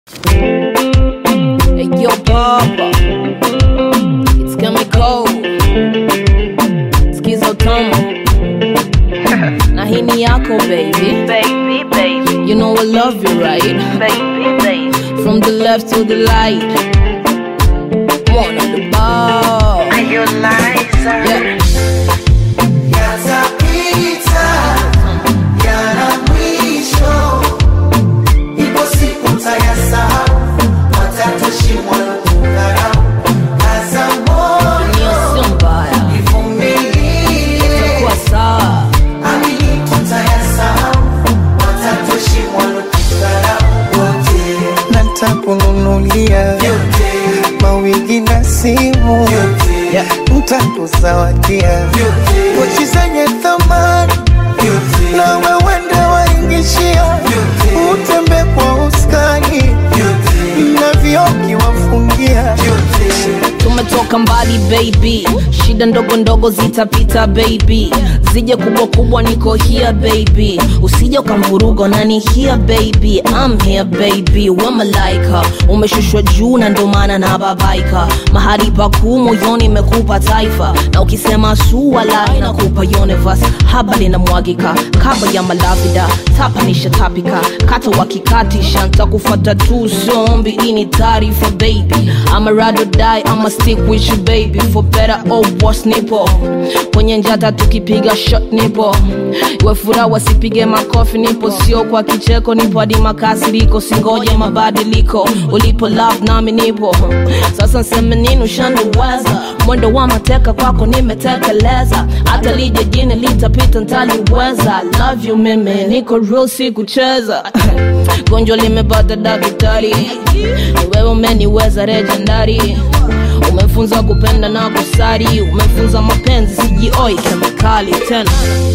Hey, yo, Papa. It's chemical. Skizo Tomo. Na hii ni yako, baby. Baby, baby, You know I love you, right? baby, baby. From the left to the light. One on the ball. Are you Liza? Yeah. Yatapita, yana mwisho. Ipo siku mtayasahau, watatoshimwa na kudharau. Kaza moyo, Dunia sio mbaya. ivumilie. Kwa sawa. Amini tutayasahau, watatoshimwa na kudharau. Wote, natakununulia vyote, mawigi na simu vyote, ntakuzawadia vyote, pochi zenye thamani vyote, na wewende waingishia Vyote. utembe kwa uskani vyote, na vioki wafungia vyote. tumetoka mbali baby shida ndogo ndogo zitapita baby zije kubwa kubwa niko here baby usije ukamvuruga nani here baby I'm here baby we malaika umeshushwa juu na ndo maana na babaika mahali pakuu moyoni imekupa taifa na ukisema suwala inakupa universe haba linamwagika kaba ya malavida tapanisha tapika kata wakikatisha ntakufata tu zombi ini taarifa baby ama rado die ama stick with you baby for better or worse nipo kwenye njata tukipiga shot nipo iwe furaha wasipige makofi nipo sio kwa kicheko nipo hadi makasiriko singoje mabadiliko ulipo love nami nipo sasa nseme nini ushaniweza mwendo wa mateka kwako nimetekeleza hata lije jini litapita ntaliweza love you mimi niko real si kucheza gonjwa limepata daktari ni wewe umeniweza legendary umefunza kupenda na kusari umefunza mapenzi sijioi kemikali tena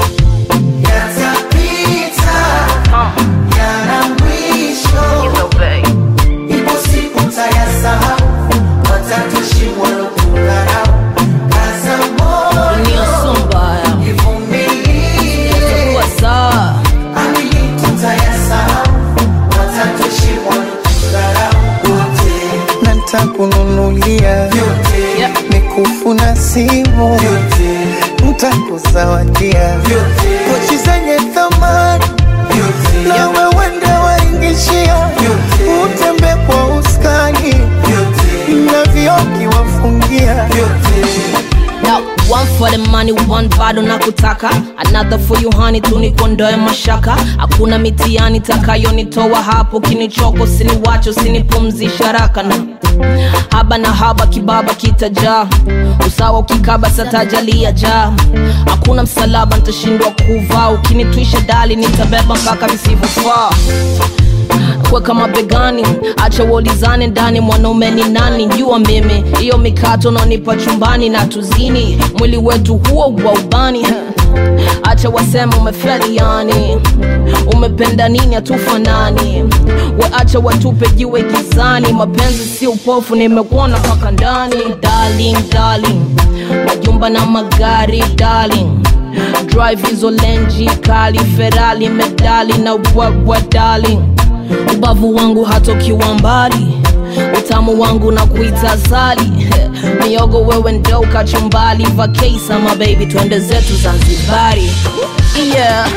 Yatapita, yana mwisho. You know, babe. Ipo siku mtayasahau, watatoshimwa na kudharau. Kaza moyo, dunia sio mbaya ivumilie. kuwa sawa Amini tutayasahau, watatoshimwa na kudharau. Wote, na ntakununulia vyote, Yeah. mikufu na simu vyote, ntakuzawadia vyote, pochi zenye thamani vyote, na wewende waingishia Vyote. utembe kwa uskani vyote, na vioki wafungia vyote. Now, one for the money, one bado na kutaka another for you honey, tunikondoe mashaka hakuna mitiani takayonitoa hapo kinichoko siniwacho sinipumzisha raka na haba na haba kibaba kitajaa usawa ukikaba satajalia jaa hakuna msalaba nitashindwa kuvaa ukinitwisha dali nitabeba mpaka visivyofaa kuweka mabegani acha uolizane ndani mwanaume ni nani jua mimi hiyo mikato naonipa chumbani na tuzini mwili wetu huo wa ubani acha wasema umefeli yani umependa nini hatufanani we acha watupe jiwe gizani mapenzi si upofu nimekuona mpaka ndani darling darling majumba na magari darling drive hizo lenji kali ferali medali na ubwabwa darling ubavu wangu hatokiwa mbali utamu wangu na kuita zali miogo wewe ndo kachumbali vakesa mabebi twende zetu zanzibari yeah.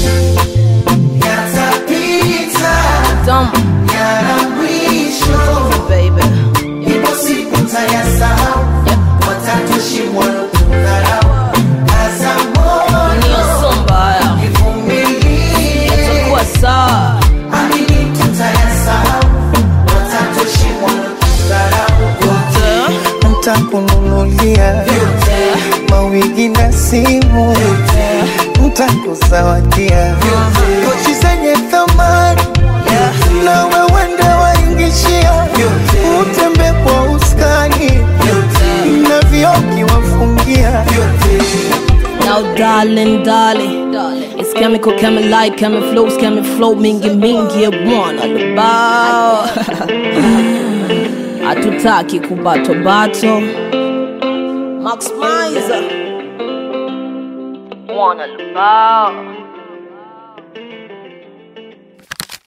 Yatapita, Dumb, yana mwisho. baby. Ipo siku mtayasahau, watatoshimwa na kudharau. Kaza moyo, Dunia sio mbaya ivumilie. takuwa sawa Amini tutayasahau, watatoshimwa na kudharau. Wote, ntakununulia vyote, mawigi na simu ntakuzawadia pochi zenye thamani na wewende waingishia utembe kwa uskani na vioki wafungia Now, darling, darling, it's chemical, chemi light, chemi flows, chemi flow, mingi mingi ya bwana lubao. Hatutaki kubato bato. Max Mizer, Wanna love.